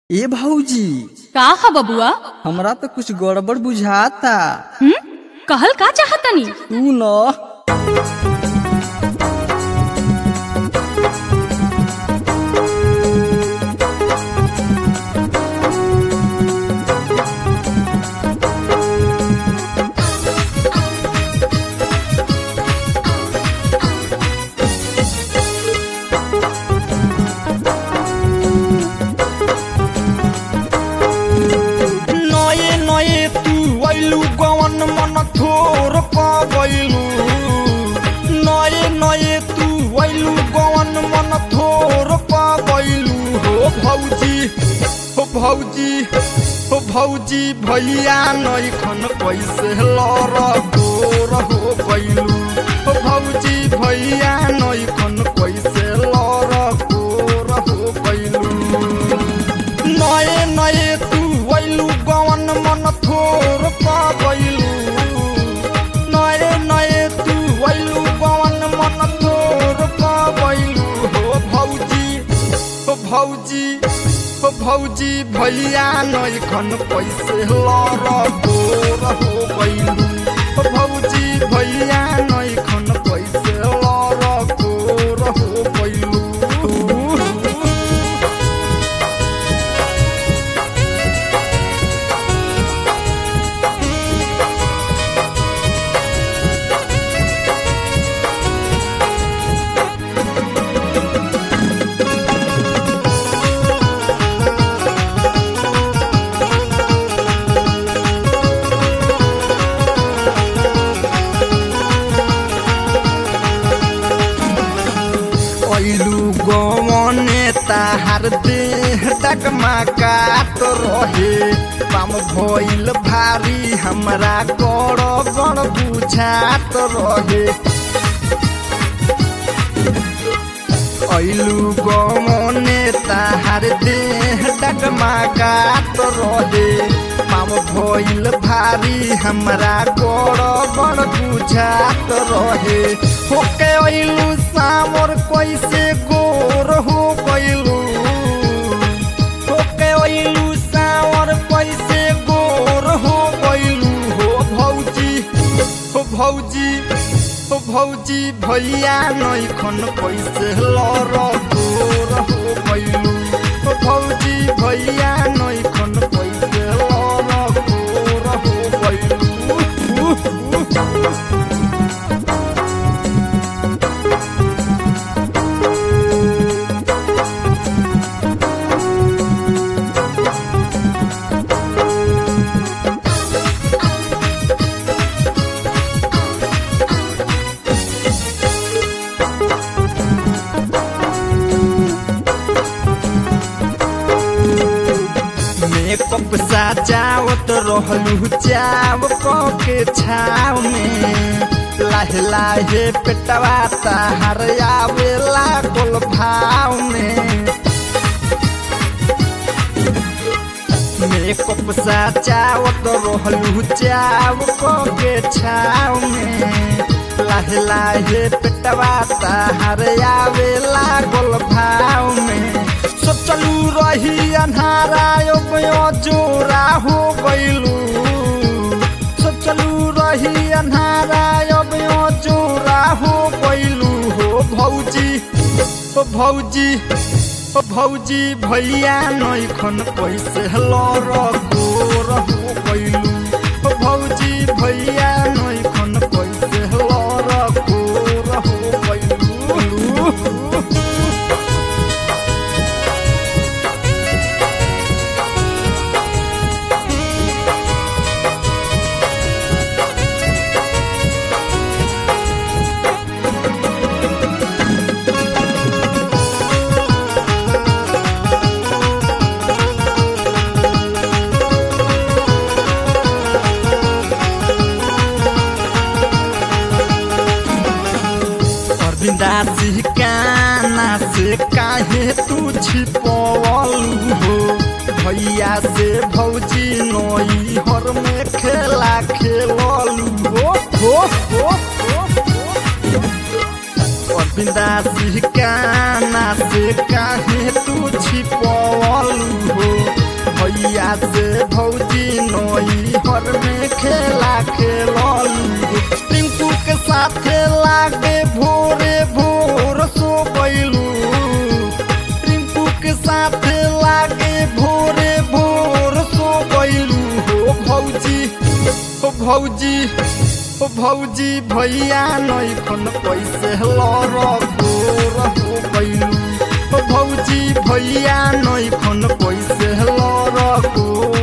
ए भौजी का ह बबुआ हमरा तो कुछ गड़बड़ बुझाता हम्म कहल का चाहतनी तू न नए नए तू वैलू गवन मन थोर पवैलू नए नए तू वैलू गवन मन थोर पवैलू हो भौजी हो भौजी हो भौजी भैया नैखन कैसे लर गोर हो गैलू हो भौजी भैया नैखन कैसे लर गोर हो गैलू नए नए तू वैलू गवन मन थोर पाबैलू नए नए तू वैलू गवन मन थोर पाबैलू हो भौजी हो भौजी हो भौजी भैया नैखन पैसे लर गोर हो गैलू हो भौजी भैया नैखन पैसे लर गोर हो गैलू ऐलू गवने ताहार देह डगमा काट रहे पाम भइल भारी हमरा गड़ गड़ बुझात रहे ऐलू गवने ताहार देह डगमा काट रहे पाम भइल भारी हमरा गड़ गड़ बुझात रहे होके ऐलू सामर कैसे गोर हो गइलू होके ऐलू सावर कैसे गोर हो गइलू हो भौजी हो भौजी हो भौजी भैया नैखन कैसे लर गोर हो गइलू हो भौजी भैया नैखन कैसे लर गोर हो गइलू मेकअप सजावत रहलू चाव के छाव में लाहे लाहे पेटवा ताहर आवेला गोल भाव में मेकअप सजावत रहलू चाव के छाव में लाहे लाहे पेटवा ताहर आवेला गोल भाव में सोचलू रही अन्हारा यो जोरा हो गइलू सोचलू रही अन्हारा यो जोरा हो गइलू हो भौजी हो भौजी हो भौजी भैया नैखन पैसे लर गोर हो गइलू हो भौजी भैया नैखन पैसे लर गोर हो गइलू अरविंदासी काना से काहे तू छिपवलू हो भैया से भौजी नई हर में खेला खेललू हो हो हो अरविंदासी काना से काहे तू छिपवलू हो खेललू टिंकू के साथे लागे भोरे भोर सो गइलू टिंकू के साथे लागे भोरे भोर सो गइलू हो भौजी हो भौजी हो भौजी भैया नैखन पैसे लर गोर हो गइलू हो भौजी भैया नैखन पैसे लर गोर